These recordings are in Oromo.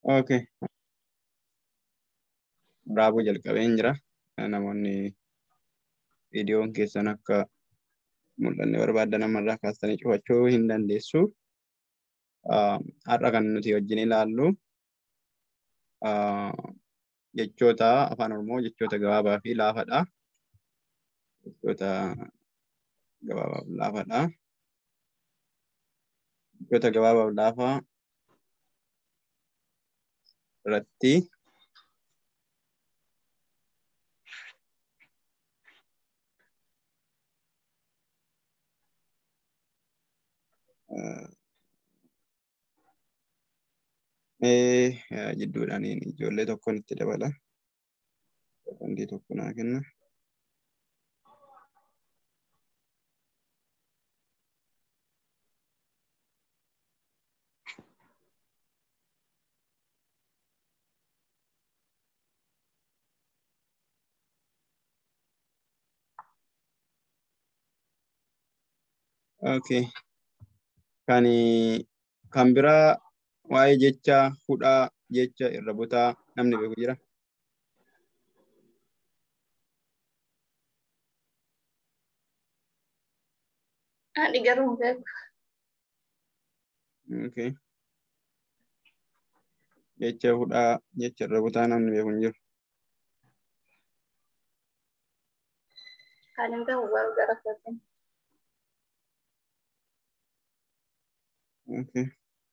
Okay. Raabuu jalqabeen jira. Namoonni viidiyoon keessan akka mul'anne barbaaddan namarraa kaastanii cufachuu hin dandeessu. Har'a kan nuti wajjin ilaallu jechoota afaan Oromoo jechoota gabaabaa fi laafadha. Jechoota gabaabaa fi laafadha. Jechoota gabaabaa fi laafaa irratti mee jidduudhaan ijoollee tokkoon itti dabala. Sekondii tokko naa kenna. Okay. Kan kan biraa waa'ee jecha hudhaa jecha irra butaa namni beeku jira. Ani garuu hin beeku. Okay. Jecha hudhaa jecha irra butaa namni beeku hin jiru. Kan hin beeku garuu gara kootiin. Okay.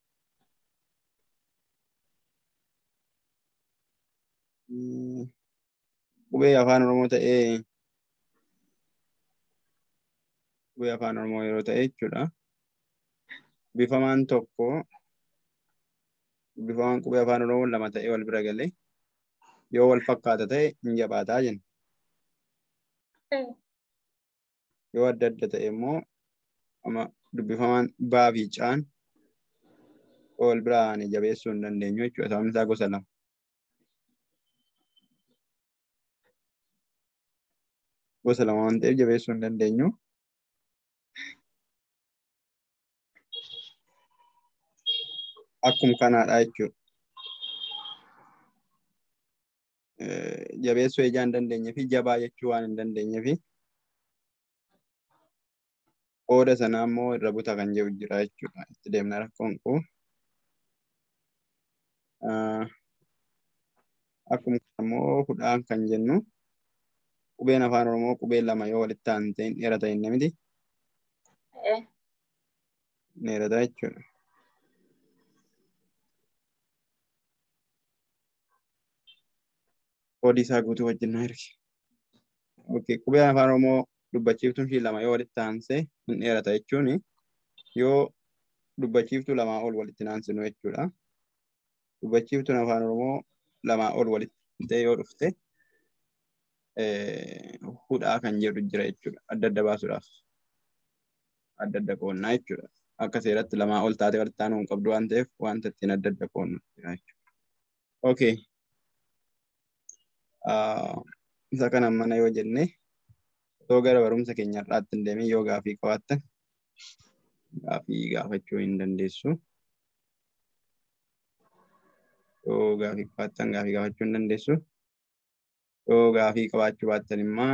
Qubee afaan Oromoo ta'ee qubee afaan Oromoo yeroo ta'e jechuudha. Bifamaan tokko bifamaan qubee afaan Oromoo lama ta'ee wal bira galee yoo wal fakkaata ta'e hin jabaataa jenna. Yoo adda adda ta'e immoo amma dubbifamaan baa fi caan wal biraan jabeessuu hin dandeenyu jechuudha. Sababni isaa gosa lama. Gosa lama waan ta'eef jabeessuu hin dandeenyu. Akkuma kanaadha jechuudha. Jabeessuu ijaa hin dandeenye fi jabaa jechuu waan hin dandeenye fi qooda sanaa immoo irra buta kan jedhu jira jechuudha. Itti deemna rakkoon kun. Akkuma immoo hudhaan kan jennu qubeen afaan Oromoo qubee lama yoo walitti aantee hin dheerata hin miti. Dheerata jechuudha. Qoodii isaa guutuu wajjin na erge. Okay, qubeen afaan Oromoo dubbachiiftuun ishii lama yoo walitti aansee hin dheerata jechuun yoo dubbachiiftuu lamaa ol walitti aansinu jechuudha. Dubbachiiftuun afaan Oromoo lamaa ol walitti ta'e yoo dhufte hudhaa kan jedhu jira jechuudha. Adda adda baasuudhaaf. Adda adda qoonnaa jechuudha. Akka seeratti lamaa ol taate walitti aanuu hin qabdu waan ta'eef wanta ittiin adda adda qoonnu jira jechuudha. Okay. Isa kana mana yoo jenne otoo gara barumsa keenya irraatti hin deemin yoo gaafii qabaattan gaafii gaafachuu hin dandeessu. Yoo gaafii qabaattan gaafii gaafachuu hin dandeessu. Yoo gaafii qabaachuu baattan immoo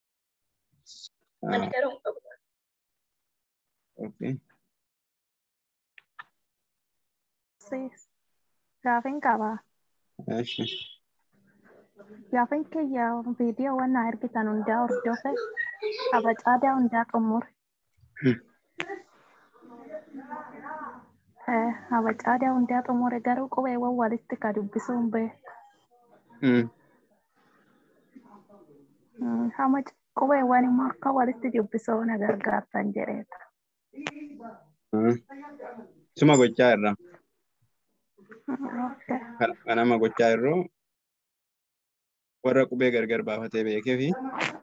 Ani garuu hin qabu. okay. Gaafin qaba. Eshi. Gaafin kiyya viidiyoo waan na ergitan hundaa hordofe abacaadaa hundaa xumure. Abacaadaa hundaa xumure garuu qubeewwan walitti ka dubbisuu hin beeku. Mm. Hama qubeewwan immoo akka walitti dubbisuu na gargaartan jedheeta. Mm. Suma gochaa irra. Okay. Kan- Kanama gochaa irroo warra qubee gargar baafatee beekee fi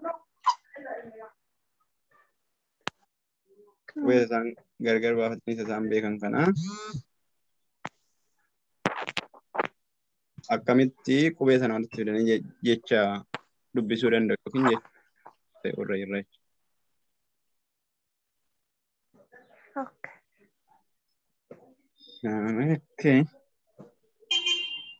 qubee isaan gargar baafatanii isa isaan beekan kanaa akkamitti qubee sana walitti fidanii je- jecha dubbisuu danda'u yookiin jecha warra irra jechuudha. Okay. Okay.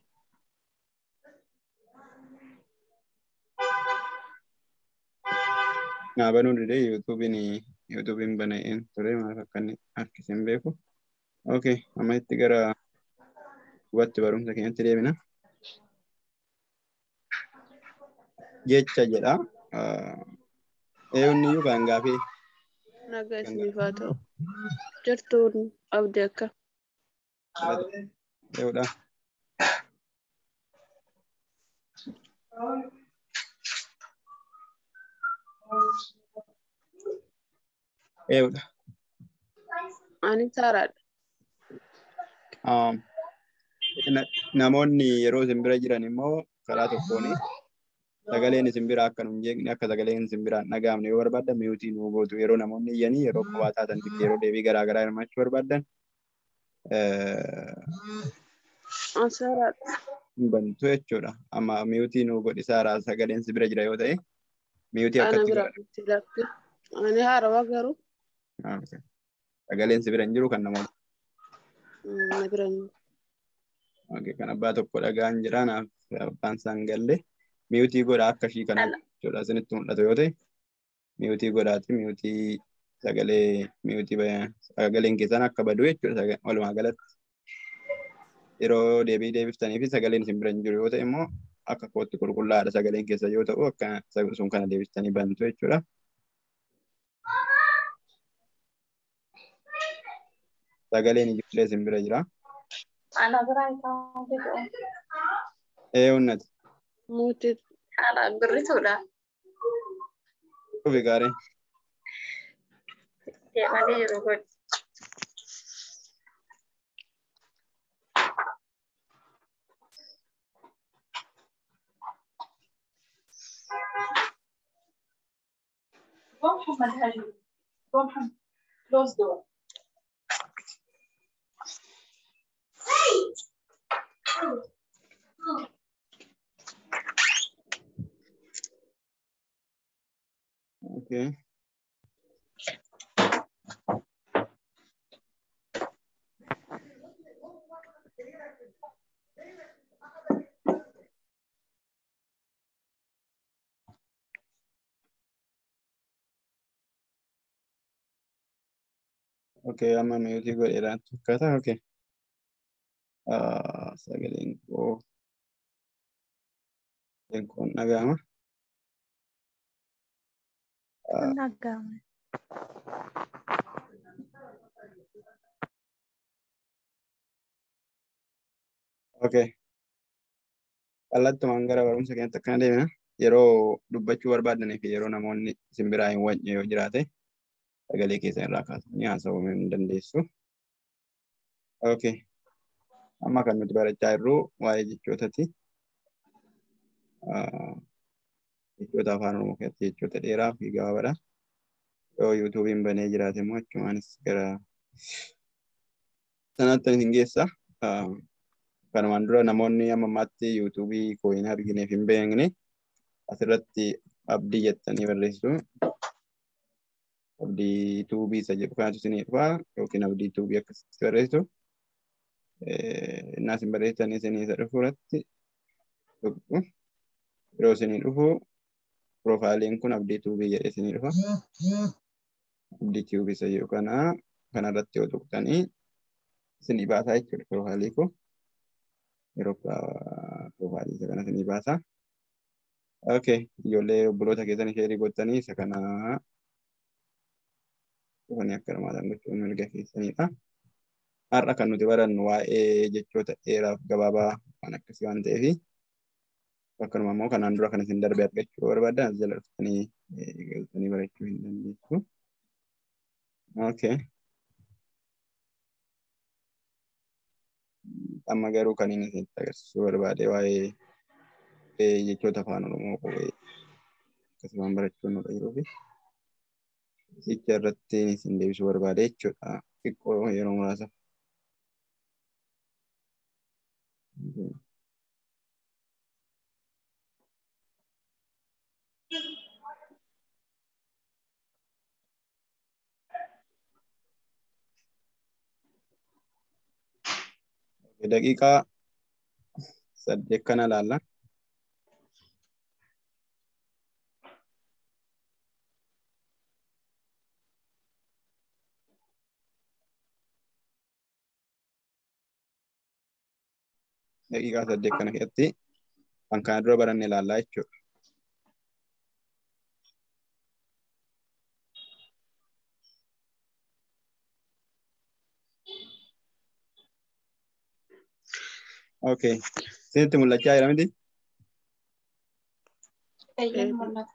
naa banuu dide yuutuubiin yuutuubiin bana'een ture maaf akka inni harkisee hin beeku. Okay, amma itti gara hubatti barumsa keenyatti deebina. Jecha jedha. Eewni iyyuu kan gaafii Nagaa isiniif haa ta'u. Jirtuun abdii akka. eewudha. Eewudha. Ani saaraadha. Um, na- namoonni yeroo isin bira jiran immoo karaa tokkoon sagaleen isin bira akka nun jeeqne akka sagaleen isin biraan dhaga'amne yoo barbaaddan miyuutii nuu gootu yeroo namoonni iyyanii yeroo qofaa taatan yeroo deebii garaa garaa hirmaachuu barbaadan An saaraadha. hin bantu jechuudha. Amma miyuutii nuu godhi saaraa sagaleen si bira jira yoo ta'e miyuutii Ana akkatti bira godha. itti lakki. Ani haarawaa garuu Ah, okay. Sagaleen si bira hin jiru kan namoota. mm, na bira hin jiru. Okay, kan abbaa tokko dhagaan jira naaf abbaan isaan galle miyuutii godhaa akka ishii kana Ala. jechuudha isinitti mul'atu yoo ta'e miyuutii godhaati miyuutii sagalee miyuutii ba- sagaleen keessan akka badu jechuudha saga- walumaa galatti yeroo deebii deebiftanii fi sagaleen isin bira hin jiru yoo ta'e immoo akka kootti qulqullaa'aadha sagaleen keessa yoo ta'u akka sa- sun kana deebiftanii bantu jechuudha. Sagaleen ijoollee isin bira jira. Ana biraa kan fidu. Ee unnati. Muutii Haala birrituudha. Dhufi gaarii. Deemanii jiru godhi. Go Muhammad Hadi. Go Muhammad. Close door. Okay. Okay, amma miyuutii godheedhaan fakkaata. Okay. Ah, sagaleen koo sagaleen koo hin dhaga'ama. Ah, Kun dhaga'ame. Okay. Kallattumaan gara barumsa keenyatti akkana deemna. Yeroo dubbachuu barbaadanii fi yeroo namoonni isin biraa hin wajjin yoo jiraate sagalee keessan irraa kaasanii haasa'uu hin dandeessu. Okay. Amma kan nuti barachaa jirru waa'ee jechootaati. Ah, Jechoota afaan Oromoo keessatti jechoota dheeraa fi gabaabaadha. Yoo yuutuubiin banee jiraate immoo achumaanis gara sanaatti isin geessa. Ah, Kanumaan dura namoonni amma ammaatti yuutuubii koo hin argineef hin beekne asirratti abdii jettanii barreessu. Abdii tuubii isa jedhu kanatu isinii dhufa yookiin abdii tuubii akkasitti barreessu. Innaa isin barreessanii isinii isa dhufu irratti tuqxu. Yeroo isinii dhufu piroofaayiliin kun abdii tuubii jedhee isinii dhufa. Abdii tuubii isa jedhu kana kanarratti yoo tuqxanii isinii baasaa jechuudha piroofaayilii koo. yeroo profaayilii isa kana isinii baasa. Okay, ijoollee obboloota keessan ishee gottanii isa kana dhufanii akka hirmaatan gochuun mirga keessanidha. Har'a kan nuti barannu waa'ee jechoota dheeraa fi gabaabaa waan akkasii waan ta'eef akkanuma immoo kanaan dura kan isin darbe argachuu barbaadan as jala dhuftanii galtanii barachuu hin dandeessu. Okay. amma garuu kan inni isinitti agarsiisuu barbaade waa'ee jechoota afaan oromoo qubee akkasumaan barachuun nurra jiruu fi jecha irratti isin deebisuu barbaade jechuudha xiqqoo yeroo muraasa. daqiiqaa saddeet kana ilaalla. daqiiqaa saddeet kana keessatti kan kana dura baranne ilaallaa jechuudha. Okay. Isinitti mul'achaa jira miti? Eeyyeen mul'ata.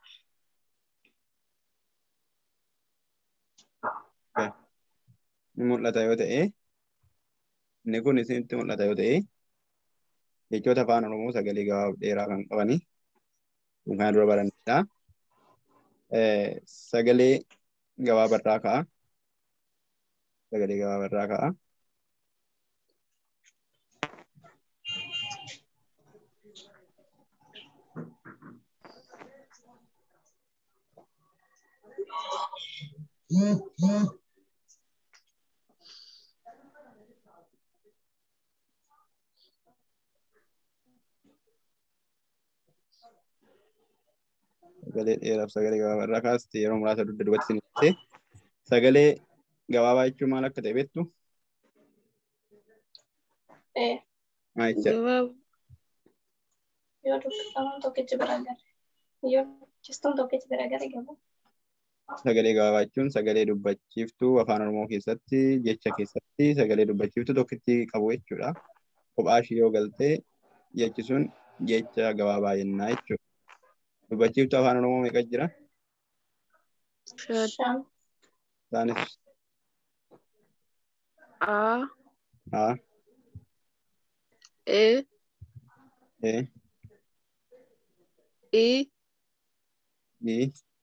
Ni mul'ata yoo ta'e, inni kun isinitti mul'ata yoo ta'e, jechoota afaan Oromoo sagalee gabaabaa dheeraa kan qabani. Kun kana dura barannedha. Sagalee gabaabarraa ka'a. Sagalee gabaabarraa ka'a. Sagalee dheeraaf sagalee gabaabarraa kaasti yeroo muraasa dugda duubatti isin ibsite. Sagalee gabaabaa jechuun maal akka ta'e beektu? Ee, Maal jecha? Gabaabaa. yoo dubbifaman tokkichi bira gare. Yoo dubbistuun tokkichi bira gare gabu. Sagalee gabaabaa jechuun sagalee dubbachiiftuu afaan Oromoo keessatti jecha keessatti sagalee dubbachiiftuu tokkitti qabu jechuudha. Kophaa ishii yoo galtee jechi sun jecha gabaabaa jennaa jechuudha. Dubbachiiftuu afaan Oromoo meeqa jira? Shan. Shan. Isaanis A. A, E. E, I. I,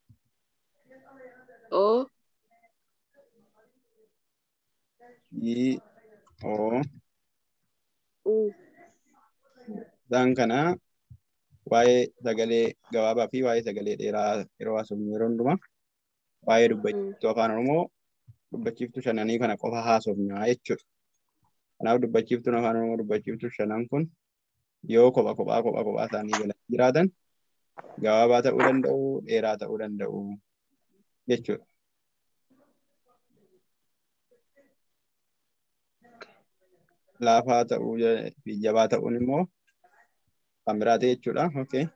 O. I, O. U. Isaan kana waa'ee sagalee gabaabaa fi waa'ee sagalee dheeraa yeroo haasofnu yeroo hundumaa waa'ee dubbachiiftuu afaan Oromoo dubbachiiftuu shananii kana qofa haasofnaa jechuudha. Kanaaf dubbachiiftuun afaan Oromoo dubbachiiftuu shanan kun yoo kopha kophaa kophaa kophaa isaanii galan jiraatan gabaabaa ta'uu danda'u, dheeraa ta'uu danda'u jechuudha. Laafaa ta'uu fi jabaa ta'uun immoo kan biraate jechuudha. Okay.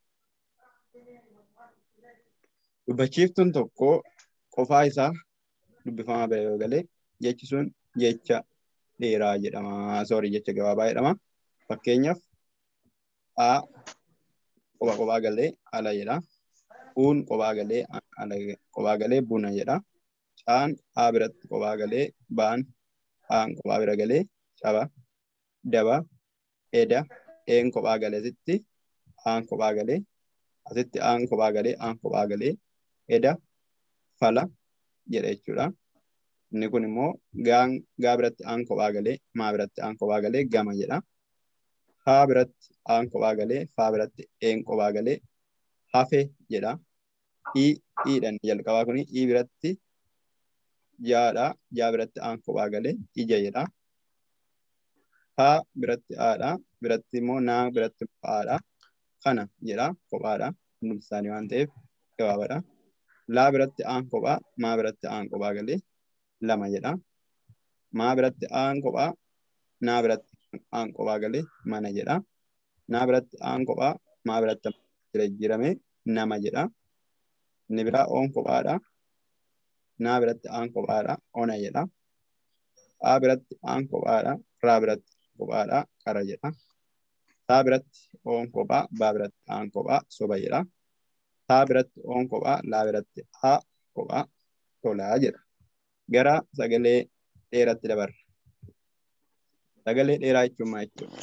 Dubbachiiftuun tokko qofaa isaa dubbifamaa bira yoo galee jechi sun jecha dheeraa jedhama. Soorii jecha gabaabaa jedhama. Fakkeenyaaf A kophaa kophaa galee ala jedha. Uun kophaa galee ala kophaa galee buna jedha. Caan A biratti kophaa galee baan aan kophaa bira galee caba daba eda een kophaa galee asitti aan kophaa galee asitti aan kophaa galee aan kophaa galee eda fala jedha jechuudha. Inni kun immoo gaan gaa biratti aan kophaa galee maa biratti aan kophaa galee gama jedha. Haa biratti aan kophaa galee faa biratti een kophaa galee hafe jedha. I iidhan jalqabaa kuni i biratti jaadha. Jaa biratti aan kophaa galee ija jedha. Haa biratti aadha. Biratti immoo naa biratti aadha. Kana jedha kophaadha. Hundumti isaanii waan ta'eef gabaabaadha. Laa biratti aan kophaa maa biratti aan kophaa galee lama jedha. Maa biratti aan kophaa naa biratti aan kophaa galee mana jedha. Naa biratti aan kophaa maa biratti jijjiirame nama jedha. Inni biraa oon kophaadha. Naa biratti aan kophaadha. Ona jedha. Haa biratti aan kophaadha. Raa biratti kophaadha. Qara jedha. Saa biratti oon kophaa. Baa biratti aan kophaa. Soba jedha. Taa biratti oon kophaa. Laa biratti haa kophaa. Tolaa jedha. Gara sagalee dheeratti dabarra. Sagalee dheeraa jechuun maal jechuudha?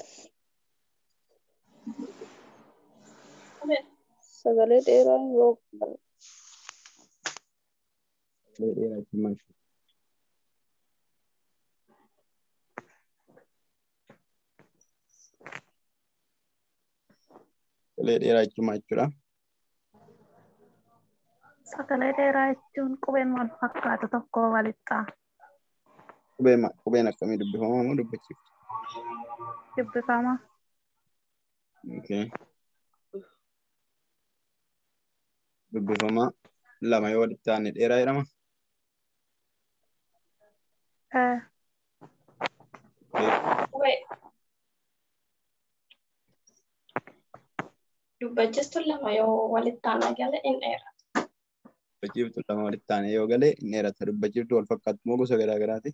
Sagalee dheeraa yoo Sagalee dheeraa jechuun maal jechuudha? Sagalee dheeraa jechuun maal jechuudha? Sagalee dheeraa jechuun qubeen wal fakkaatu tokko walitti Qubeen ma- qubeen akkamii dubbifama moo dubbachiiftu? dubbifama. Okay. Dubbifama lama yoo walitti aanne dheeraa jedhama. Eh, Qubee. dubbachiistuun lama yoo walitti aanaa gale in dheerata. Dubbachiiftuu lama walitti aanee yoo gale in dheerata. Dubbachiiftuu wal fakkaatu moo gosa garaa garaati?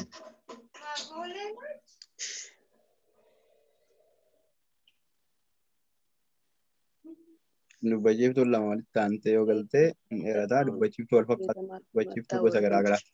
Dubbachiiftuun lama walitti aantee yoo galte in dheerata. Dubbachiiftuu wal fakkaatu dubbachiiftuu gosa garaa garaati.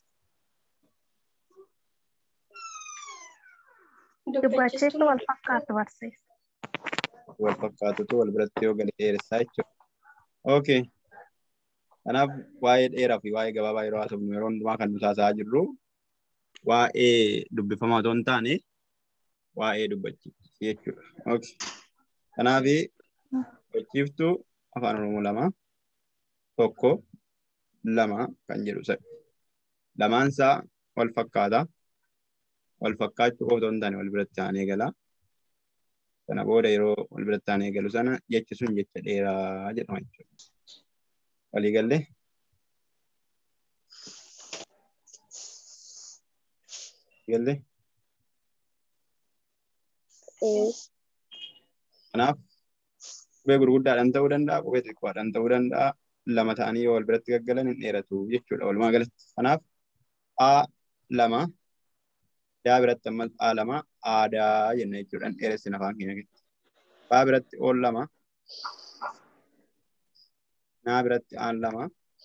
Dubbachiiftuu wal fakkaatu barsiisa. wal fakkaatutu wal biratti yoo gale dheeressaa jechuudha. Okay. Kanaaf waa'ee dheeraa fi waa'ee gabaabaa yeroo haasofnu yeroo hundumaa kan nuti haasa'aa jirru waa'ee dubbifamaa otoo hin taane waa'ee dubbachiiftuu jechuudha. Okay. Kanaaf dubbachiiftuu afaan Oromoo lama tokko lama kan jedhu sa'i. Lamaansaa wal fakkaata. Wal fakkaachuu qofa otoo hin taane wal biratti aanee gala. Sana booda yeroo wal biratti aanee galu sana jechi sun jecha dheeraa jedhama jechuudha. Walii gallee? Gallee? Kanaaf qubee gurguddaadhaan ta'uu danda'a, qubee xiqqoodhaan ta'uu danda'a. Lama ta'anii yoo wal biratti gaggalan hin dheeratu jechuudha walumaa galatti. Kanaaf A lama yaa biratti ammas A lama aadaa jenna jechuudhaan dheeressina afaan keenya keessatti. Baa biratti ool lama naa biratti aan lama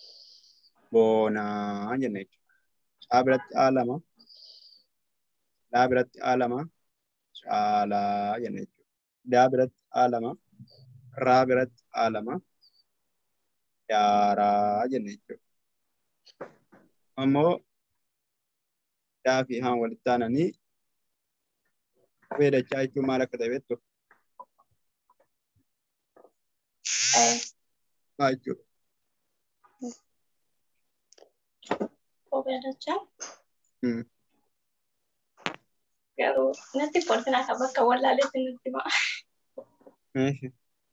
boonaa jenna jechuudha. Caa biratti A lama laa biratti A lama caalaa jenna jechuudha. Daa biratti A lama raa biratti A lama yaaraa jenna jechuudha. Ammoo daa fi haan walitti aananii qubee dachaa jechuun maal akka ta'e beektu? Maal jechuudha? Qubee dachaa Hmm. garuu natti kolfina akka bakka wallaaleetti nutti himaa. Meeshi.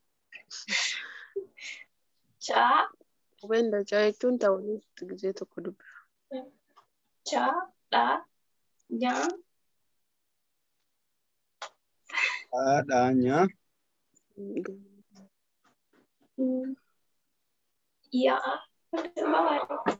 Chaa Qubeen dachaa jechuun ta'uunitti gisee tokko dubbifa. chaa dhaa nyaa Haadhaa nyaa mm, yaa babaadha.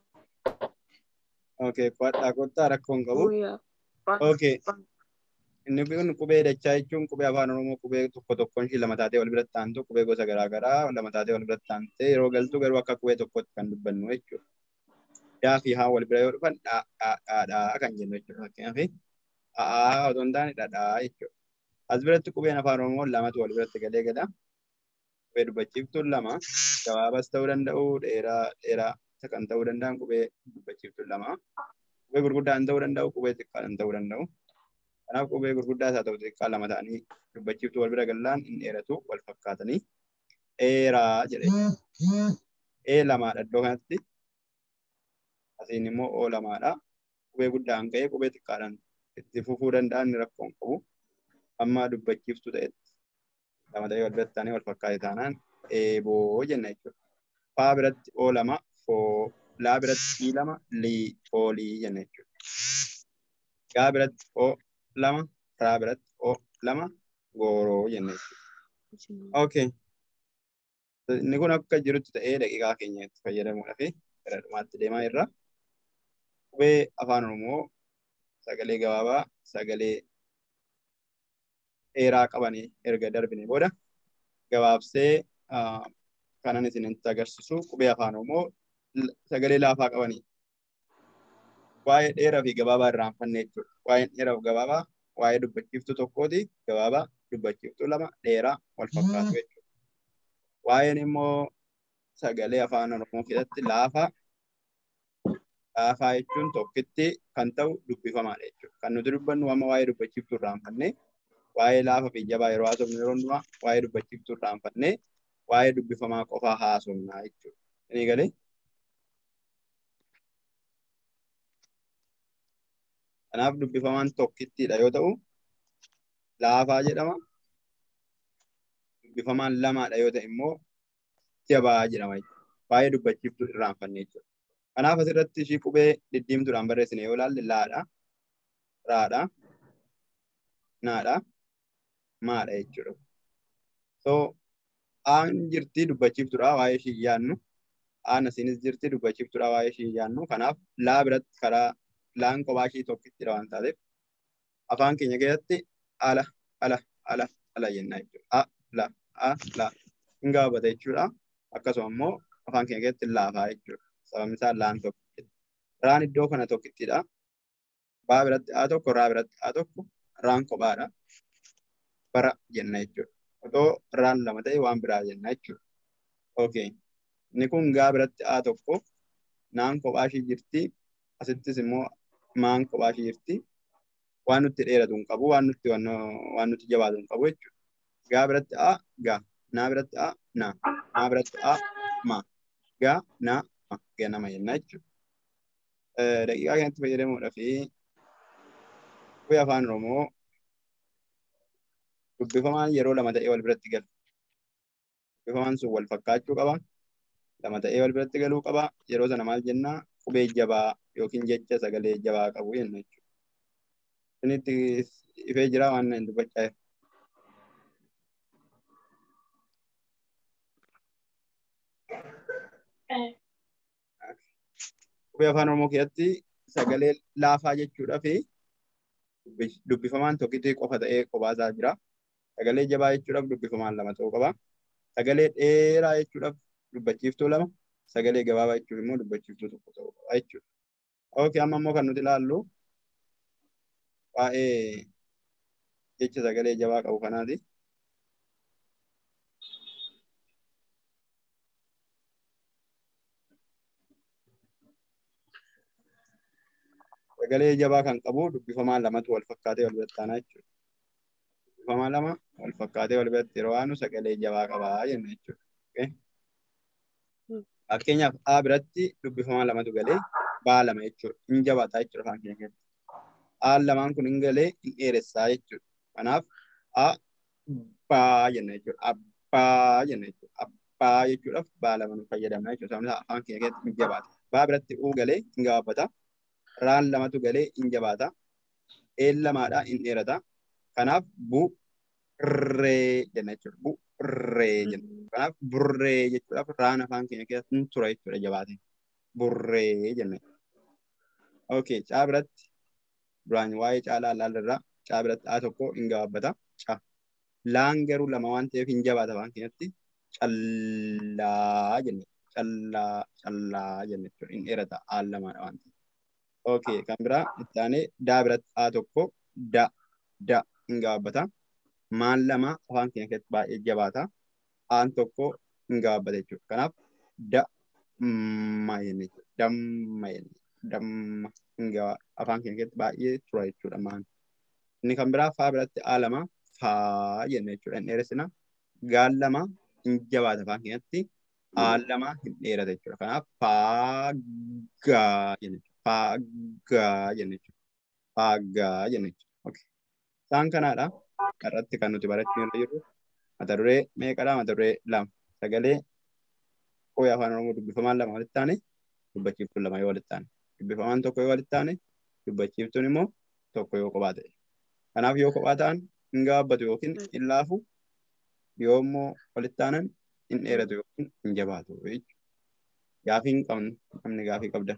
Okay, kwadhaa kottaa rakkoo hin qabu. Guyyaa. Okay. Inni kun qubee dachaa jechuun qubee afaan Oromoo qubee tokko tokkoon ishii lama taatee wal biratti aantu qubee gosa garaa garaa lama taatee wal biratti aantee yeroo galtu garuu akka qubee tokkotti kan dubbannu jechuudha. Daa fi haa wal bira yoo dhufan dhaa dhaa dhaa dhaa kan jennu jechuudha. Fakkeenyaaf a'aa otoo hin taane dhadhaa jechuudha. As biratti qubeen afaan Oromoo lamatu wal biratti galee gala. Qubee dubbachiiftuun lama gabaabaas ta'uu danda'u dheeraa dheeraa isa kan ta'uu danda'an qubee dubbachiiftuun lama. Qubee gurguddaan ta'uu danda'u qubee xiqqaadhaan ta'uu danda'u. Kanaaf qubee gurguddaa isaa ta'u xiqqaa lama ta'anii dubbachiiftuu wal bira gallaan hin dheeratu wal fakkaatanii dheeraa jedhe. Ee lamaadha iddoo kanatti. Asiin immoo oo lamaadha. Qubee guddaan ka'ee qubee xiqqaadhaan itti fufuu danda'an ni rakkoo hin qabu. Amma dubbachiiftuu ta'etti lama ta'ee wal biratti taanee wal fakkaate taanaan eeboo jenna jechuudha. Faa biratti oo lama foo laa biratti ii lama lii foolii jenna jechuudha. Gaa biratti oo lama raa biratti oo lama gooroo jenna jechuudha. Okay. Inni kun akka jirutti ta'ee daqiiqaa keenya itti fayyadamuudhaaf gara dhumaatti deemaa jirra. Qubee afaan Oromoo sagalee gabaabaa sagalee dheeraa qabanii erga darbine booda gabaabsee kanan isinitti agarsiisu qubee afaan Oromoo sagalee laafaa qabanii waa'ee dheeraa fi gabaabaa irraanfanne jechuudha. Waa'een dheeraa fi gabaabaa waa'ee dubbachiiftuu tokkooti gabaabaa dubbachiiftuu lama dheeraa wal fakkaatu jechuudha. Waa'een immoo sagalee afaan Oromoo keessatti laafaa laafaa jechuun tokkitti kan ta'u dubbifamaadha jechuudha. Kan nuti dubbannu amma waa'ee dubbachiiftuu irraanfanne waa'ee laafaa fi jabaa yeroo haasofnu yeroo hundumaa waa'ee dubbachiiftuu irraanfanne waa'ee dubbifamaa qofaa haasofnaa jechuudha. Inni galee Kanaaf dubbifamaan tokkittiidha yoo ta'u, laafaa jedhama. Dubbifamaan lamaadha yoo ta'e immoo jabaa jedhama. Baay'ee dubbachiiftuu irraanfanne jechuudha. Kanaaf asirratti ishii qubee diddiimtuudhaan barreessine yoo ilaalle laadha, raadha, naadha, maadha jechuudha. So aan jirti dubbachiiftuudha waa'ee ishii yaannu aan asiinis jirti dubbachiiftuudha waa'ee ishii yaannu kanaaf laa biratti karaa laan kophaa ishii tokkittidha waan taateef afaan keenya keessatti ala ala ala ala jenna jechuudha a la a la hin gaafata jechuudha akkasuma immoo afaan keenya keessatti laafaa jechuudha sababni isaa laan tokkittidha raan iddoo kana tokkittidha baa biratti a tokko raa biratti a tokko raan kophaadha bara jenna jechuudha otoo raan lama ta'e waan biraa jenna jechuudha. Okay. Inni kun gaa biratti A tokko naan kophaa ishii jirti. Asittis immoo maan kophaa ishii jirti. Waan nutti dheeratu hin qabu, waan nutti waan nutti jabaatu hin qabu jechuudha. Gaa biratti A gaa, naa biratti A naa, naa biratti A ma, gaa naa ma ganama jenna jechuudha. Daqiiqaa kanatti fayyadamuudhaaf qubee afaan Oromoo dubbifamaan yeroo lama ta'ee wal biratti galu. Dubbifamaan sun wal fakkaachuu qaba. Lama ta'ee wal biratti galuu qaba. Yeroo sana maal jennaa qubee jabaa yookiin jecha sagalee jabaa qabu jenna jechuudha. Isinitti ifee jira waan hin dubbachaa jiru. Qubee afaan Oromoo keessatti sagalee laafaa jechuudhaa fi dubbifamaan tokkitti qofa ta'ee qophaa jira. Sagalee jabaa jechuudhaaf dubbifamaan lama ta'uu qaba. Sagalee dheeraa jechuudhaaf dubbachiiftuu lama. Sagalee gabaabaa jechuun immoo dubbachiiftuu tokko ta'uu qaba jechuudha. Ookii amma immoo kan nuti ilaallu waa'ee jecha sagalee jabaa qabu kanaati. Sagalee jabaa kan qabu dubbifamaan lamatu wal fakkaatee wal biratti aanaa jechuudha. Dubbifamaan lama wal fakkaatee wal biratti yeroo aanu sagalee jabaa qabaa jenna jechuudha. Fakkeenyaaf A biratti dubbifamaan lamatu galee baa lama jechuudha. Hin jabaataa jechuudha afaan keenya keessatti. A lamaan kun hin galee hin dheeressaa jechuudha. Kanaaf A baa jenna jechuudha. Abbaa jenna jechuudha. Abbaa jechuudhaaf baa lama nu fayyadamna jechuudha. Sababni isaa afaan keenya keessatti hin jabaata. Baa biratti U galee hin gabaabbata. Raan lamatu galee hin jabaata. Een lamaadha hin dheerata. Kanaaf burree jenna jechuudha. Burree jenna. Kanaaf burree jechuudhaaf raan afaan keenya keessatti hin tura jechuudha jabaate. Burree jenna. Okay, caa biratti duraan waa'ee caalaa ilaalirraa caa biratti A tokko hin gabaabbata. Caa. Laan garuu lama waan ta'eef hin jabaata afaan keenyatti callaa jenna. Callaa callaa jenna jechuudha. Hin dheerata aan lamaadha waan ta'eef. Okay, kan biraa itti aanee daa biratti A tokko da da hin gabaabbata. Maan lama afaan keenya keessatti baay'ee jabaata. Aan tokko hin gabaabbata jechuudha. Kanaaf damma jenna jechuudha. Damma jenna. Damma hin gabaa afaan keenya keessatti baay'ee tura jechuudha maan. Inni kan biraa faa biratti A lama faa jenna jechuudha. Hin dheeressina. Gaan lama hin jabaata afaan keenyatti. Aan lama hin dheerata jechuudha. Kanaaf faagaa jenna jechuudha. Faagaa jenna jechuudha. Faagaa jenna jechuudha. Okay. Isaan kanaadha. Irratti kan nuti barachuu irra jirru. Mata duree meeqadha? Mata duree lama. Sagalee qubee afaan Oromoo dubbifamaan lama walitti taane dubbachiiftuun lama yoo walitti taane. Dubbifamaan tokko yoo walitti taane dubbachiiftuun immoo tokko yoo kophaa ta'e. Kanaaf yoo kophaa ta'an hin gabaabbatu yookiin hin laafu yoo immoo walitti taanan hin dheeratu yookiin hin jabaatu jechuudha. Gaafii hin qabnu namni gaafii qabda.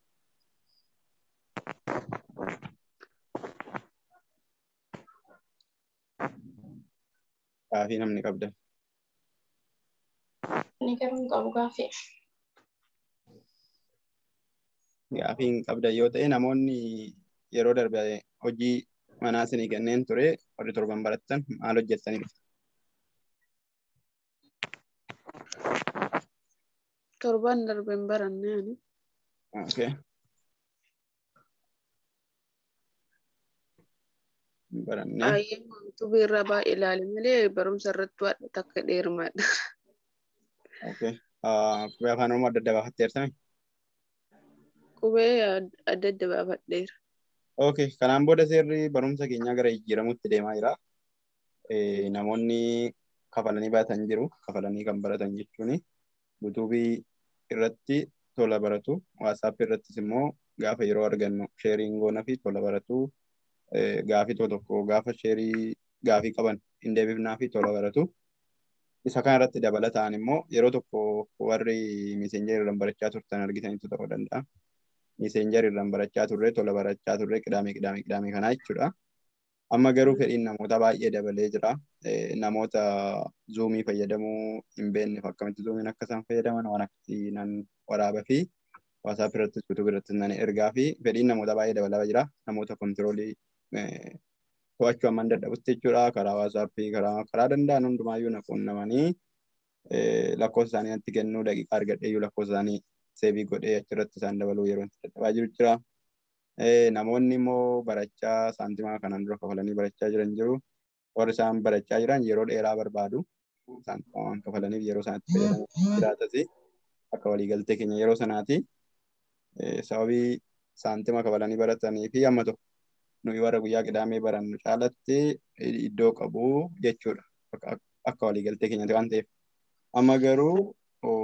Gaafii namni qabda. Inni garuu hin qabu gaafii. Gaafii hin qabda yoo ta'e namoonni yeroo darbe hojii manaa isinii kenneen ture warri torban barattan maal hojjettanii dhuftu? Torban darbe hin baranne ani. Okay. Barannee Baay'ee wantu biirraa baay'ee ilaale malee barumsa irratti waadha takka dheerumaadha. okay. Qubee afaan Oromoo adda adda baafatteertami? Qubee adda adda baafadheera. Okay. Kanaan booda seerri barumsa keenyaa gara jijjiiramuutti deemaa jira. Namoonni kafalanii baratan jiru. Kafalanii kan baratan jechuun yuutuubii irratti tola baratu. Waatsaappii irrattis immoo gaafa yeroo argannu sheeriin goona fi tola baratu. Gaafii tokko tokko gaafa sheerii gaafii qaban hin deebifnaa fi tola baratu. Isa kana irratti dabalataan immoo yeroo tokko warri miseenjeri irraan barachaa turtan argitanitu ta'uu danda'a. Miseenjeri irraan barachaa turre tola barachaa turre qidaamee qidaamee qidaamee kanaa jechuudha. Amma garuu fedhiin namoota baay'ee dabalee jira. Namoota zuumii fayyadamuu hin beekneef akkamitti zuumiin akka isaan fayyadaman waan akkasii nan waraabaa fi waasaap irrattis yuutuub irrattis nan ergaa fi fedhiin namoota baay'ee dabalaa jira. Namoota kontiroolii to'achuu hamman dadhabutti jechuudha. Karaa waasaappii karaa karaa danda'an hundumaayyuu na quunnamanii lakkoofsa isaanii natti kennuu daqiiqaa argadheeyyuu lakkoofsa isaanii seebii godhee achirratti isaan dabaluu yeroo itti dadhabaa jiru jira. Namoonni immoo barachaa saantimaa kanaan dura kafalanii barachaa jiran jiru. Warri isaan barachaa jiran yeroo dheeraa barbaadu. Saantimaa waan kafalaniif yeroo isaanitti fayyadamu jiraatas akka waliigaltee keenya yeroo sanaati. Sababii saantima kafalanii baratanii fi amma tokko nuyi warra guyyaa qidaamee barannu caalatti iddoo qabu jechuudha. Akka waliigaltee keenyaatti waan ta'eef. Amma garuu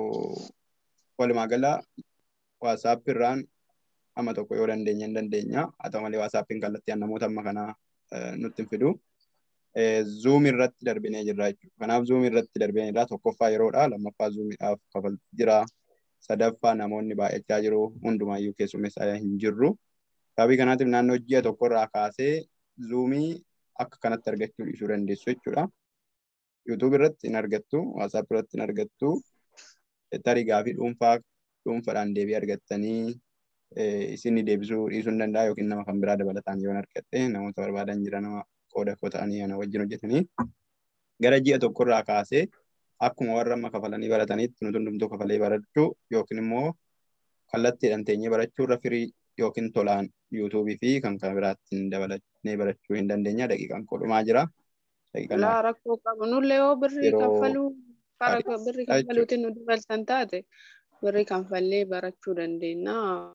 walumaa gala waasaap irraan amma tokko yoo dandeenya hin dandeenya. Haa ta'u malee waasaappiin kallattii namoota amma kanaa nutti hin fidu. Zuum irratti darbinee jirra jechuudha. Kanaaf zuum irratti darbinee jirra. Tokkoffaa yeroodha. Lammaffaa zuumiidhaaf kafaltii jira. Sadaffaa namoonni baay'achaa jiru. Hundumaayyuu keessummeessaa hin jirru. Sababii kanaatiif naannoo ji'a tokkorraa kaasee zuumii akka kanatti argachuu dhiisuu dandeessu jechuudha. YouTube irratti hin argattu, WhatsApp irratti hin argattu, tarii gaafii dhuunfaa dhuunfaadhaan deebii argattanii isin deebisuu dhiisuu hin danda'a yookiin nama kan biraa dabalataan yoo argatte namoota barbaadan jira nama qooda koo ta'anii ana wajjin hojjetanii gara ji'a tokkorraa kaasee akkuma warra amma kafalanii baratanitti nuti hundumtuu kafalee barachuu yookiin immoo kallattiidhaan teenyee barachuu irra firii yookiin tolaan yuutuubii fi kan kan biraattiin dabalatnee barachuu hin dandeenya daqiiqaan kodhumaa jira. Laa rakkoo qabu nullee yoo birrii kaffaluu birrii kaffaluutiin nu dabaltan taate birrii kanfallee barachuu dandeenya.